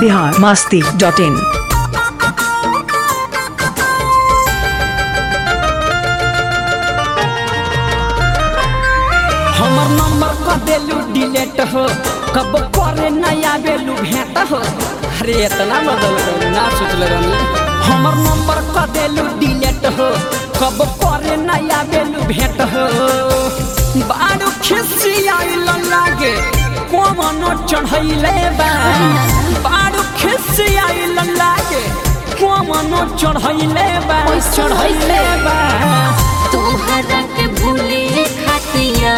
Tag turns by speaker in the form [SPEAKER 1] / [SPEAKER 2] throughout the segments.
[SPEAKER 1] Bihar Masti dot in
[SPEAKER 2] हमर number क देलू डिलीट हो कब करे नया बेलू भेंट हो अरे इतना बदल गई ना सोचले रहनी हमर नंबर क देलू डिलीट हो कब करे नया बेलू भेंट हो बारू खिसी आइल लागे कोमनो चढ़ैले बा बारू खिसी आइल लागे कोमनो चढ़ैले बा चढ़ैले बा
[SPEAKER 3] तोहरा के भूले खातिया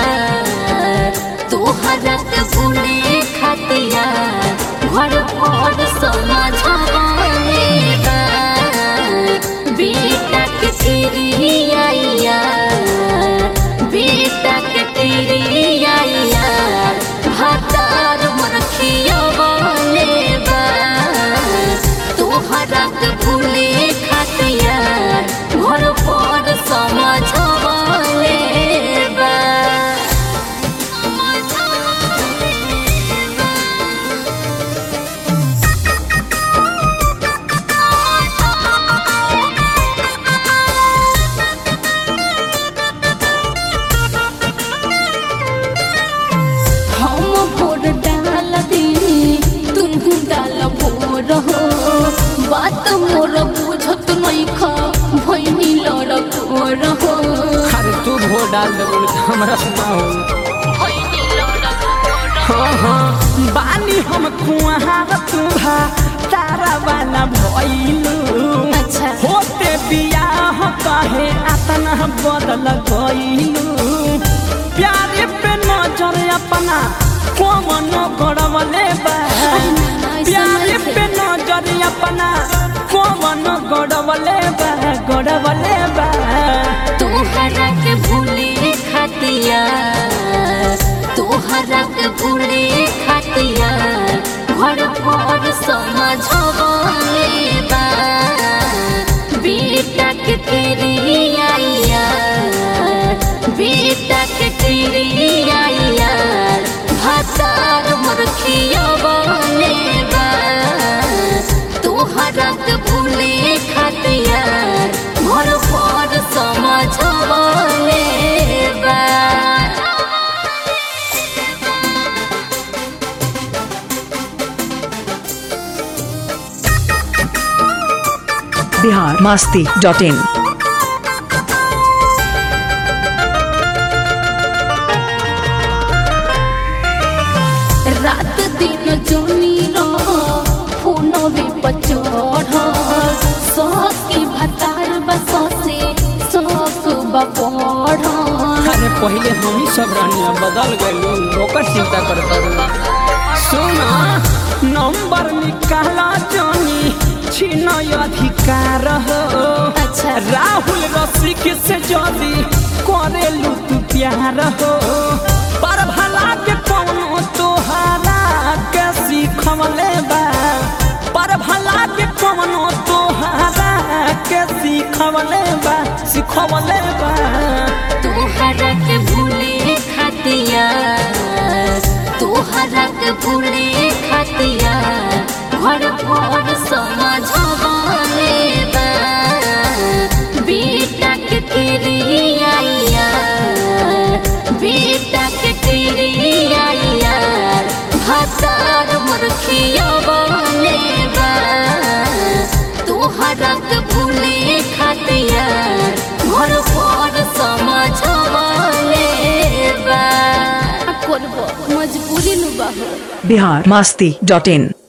[SPEAKER 3] तोहरा के भूले खातिया घर पर समझाने बा बेटा के तेरी आइया बेटा के तेरी आइया भातार मरखिया बने बा तोहरा के भूले खातिया घर पर समझाने बा हम भोर डाल दी तुम डाल भोर हो बात मोर बुझत नहीं खा भैनी लड़ भोर हो
[SPEAKER 2] अरे तू भो डाल दे बोले तो हमरा सुना हो
[SPEAKER 3] भैनी लड़ भोर
[SPEAKER 2] हाँ हाँ बानी हम कुआर तुहा तारा वाला भइलू
[SPEAKER 3] अच्छा।
[SPEAKER 2] होते बियाह कहे अतना बदल गइलू प्यारे पे नजर अपना कोमन गड़वले बा प्यारे पे नजर अपना कोमन गड़वले बा गड़वले बा
[SPEAKER 3] तोहरा के भूले खातिया तोहरा के भूले खातिया घर पर समझाने बा बेटा के तेरी आइया बेटा के तेरी आइया भातार मरखिया बने बा तोहरा के भूले खातिया घर पर समझाने बा
[SPEAKER 1] बिहार मास्ती डॉट इन
[SPEAKER 3] रात दिन जोनी रहो फोनो भी पचोढ़ सौकी भतार बसोसे सौक बपढ़
[SPEAKER 2] अरे पहले हम ही सब रहनिया बदल गए ओकर चिंता करता सुना नंबर निकाला जानी छीन अधिकार हो
[SPEAKER 3] अच्छा।
[SPEAKER 2] राहुल रसिक से जदी करेलू तू प्यार हो पर भला के कौनो तोहारा के सीखवले बा पर भला के कौनो तोहारा के सीखवले बा सीखवले बा
[SPEAKER 3] तोहरा के भूले खातिया तोहरा के भूले खातिया घर पर समझाने बा बेटा के तेरी आइया बेटा के तेरी आइया भातार मुर्खिया बने बा तोहरा के भूले खातिया घर पर समझाने बा करबो मजबूरी नु बाहो
[SPEAKER 1] बिहार मास्ती डॉट इन